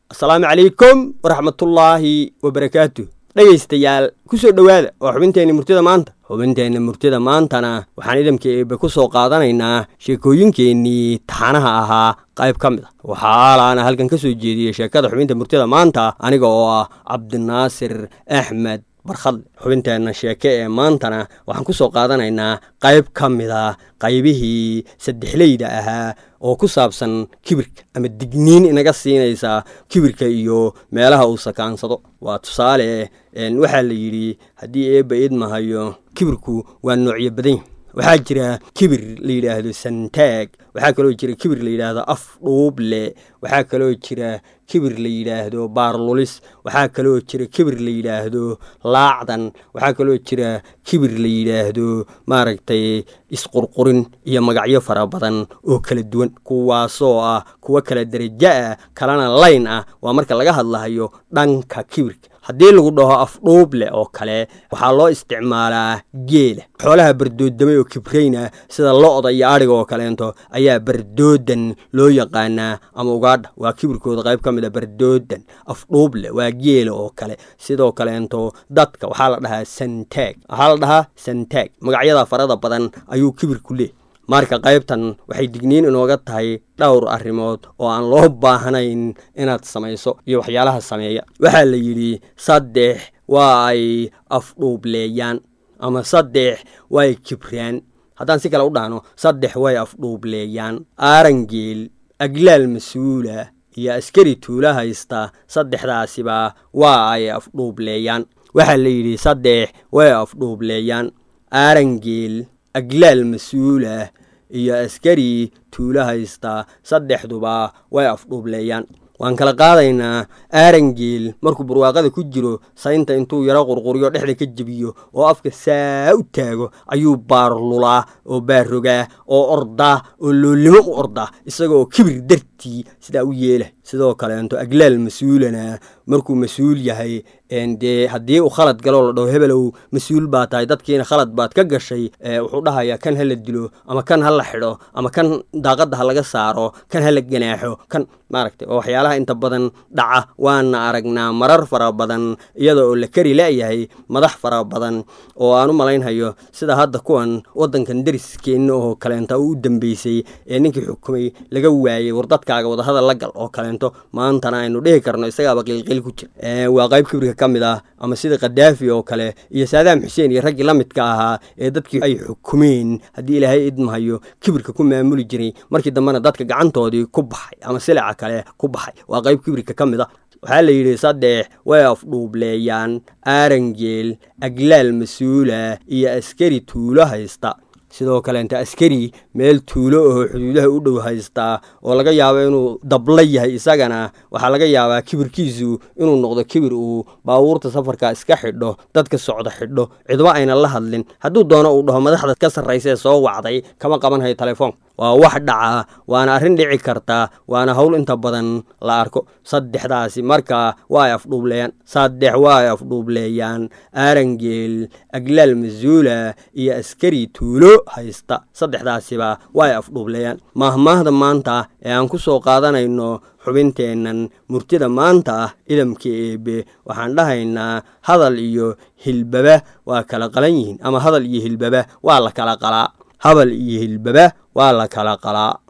asalaamu calaykum waraxmatullaahi wabarakaatu dhegaystayaal kusoo dhowaada waa xubinteenna murtida maanta xubinteenna murtida maantana waxaan idamka eebe ku soo qaadanaynaa sheekooyinkeennii taxanaha ahaa qayb ka mid a waxaa aalaana halkan ka soo jeediyey sheekada xubinta murtida maanta aniga oo ah cabdinaasir axmed barkhadle xubinteenna sheeke ee maantana waxaan ku soo qaadanaynaa qayb ka mid a qaybihii saddexleyda ahaa oo ku saabsan kibirka ama digniin inaga siinaysa kibirka iyo meelaha uu sakaansado waa tusaale waxaa la yidhi haddii eebba idmahayo kibirku waa noocyo badan yahy waxaa jira kibir la yidhaahdo santaag waxaa kaloo jira kibir la yidhaahdo af dhuuble waxaa kaloo jira kibir la yidhaahdo baarlulis waxaa kaloo jira kibir la yidhaahdo laacdan waxaa kaloo jira kibir la yidhaahdo maaragtay isqurqurin iyo magacyo fara badan oo kala duwan kuwaasoo ah kuwo kala derajo ah kalena layn ah waa marka laga hadlahayo dhanka kibirka haddii lagu dhaho afdhuuble oo kale waxaa loo isticmaalaa geela xoolaha bardoodamay oo kibrayna sida lo-da iyo adhiga oo kaleento ayaa bardoodan loo yaqaanaa ama ugaadha waa kibirkooda qayb ka mid a bardoodan afdhuuble waa geela oo kale sidoo kaleento dadka waxaa la dhahaa santaag waxaa la dhahaa santaag magacyada farada badan ayuu kibirku leey marka qaybtan waxay digniin inooga tahay dhowr arrimood oo aan loo baahnayn inaad samayso iyo waxyaalaha sameeya waxaa la yidhi saddex waa ay afdhuubleeyaan ama saddex waa ay kibraan haddaan si kale u dhahno saddex way afdhuubleeyaan aarangeel aglaal mas-uula iyo askari tuula haysta saddexdaasiba waa ay afdhuubleeyaan waxaa la yidhi saddex way afdhuubleeyaan aarangeel aglaal mas-uulah iyo askari tuulo haysta saddexduba way afdhuubleeyaan waan kala qaadaynaa aarangeel markuu barwaaqada ku jiro saynta intuu yaro qurquriyo dhexda ka jebiyo oo afka saa u taago ayuu baarlulaa oo baarogaa oo ordaa oo loolimo u ordaa isagaoo kibir dartii sidaa u yeela sidoo kaleento aglaal mas-uulana markuu mas-uul yahay dee haddii uu khalad galoo la dhaho hebelow mas-uul baa tahay dadkiina khalad baad ka gashay wuxuu dhahayaa kan ha la dilo ama kan ha la xidho ama kan daaqadda ha laga saaro kan ha la ganaaxo kan maaragtay oo waxyaalaha inta badan dhaca waana aragnaa marar fara badan iyada oo la kari la'yahay madax fara badan oo aan u malaynhayo sida hadda kuwan waddankan deriskeenna oo kaleenta u dambeysay ee ninkii xukumay laga waayey war dadkaaga wadahadal la gal oo kaleento maantana aynu dhihi karno isagaaba qilqil ku jira waa qayb kibirka ka mid ah ama sida khadaafi oo kale iyo saadaam xuseen iyo raggii la midka ahaa ee dadkii ay xukumeen haddii ilaahay idmahayo kibirka ku maamuli jiray markii dambena dadka gacantoodii ku baxay ama silaca kale ku baxay waa qayb kibirka ka mid a waxaa la yidhi saddex way afdhuubleeyaan aarangeel aglaal mas-uula iyo askari tuulo haysta sidoo kaleenta askari meel tuulo oo xuduudaha u dhow haystaa oo laga yaabo inuu dabla yahay isagana waxaa laga yaabaa kibirkiisu inuu noqdo kibir uu baabuurta safarka iska xidho dadka socda xidho cidba ayna la hadlin hadduu doono uu dhaho madaxda ka sarraysa ee soo wacday kama qabanhayo telefoon waa wax dhaca waana arrin dhici karta waana howl inta badan la arko saddexdaasi marka waa ay afdhuubleeyaan saddex waa ay afdhuubleeyaan aarangeel aglaal masuula iyo askari tuulo haysta saddexdaasiba waa ay afdhuubleeyaan maahmaahda maanta ee aan ku soo qaadanayno xubinteennan murtida maanta ah idamka eebe waxaan dhahaynaa hadal iyo hilbaba waa kala qalan yihiin ama hadal iyo hilbaba waa la kala qalaa habal iyo hilbaba waa la kala qalaa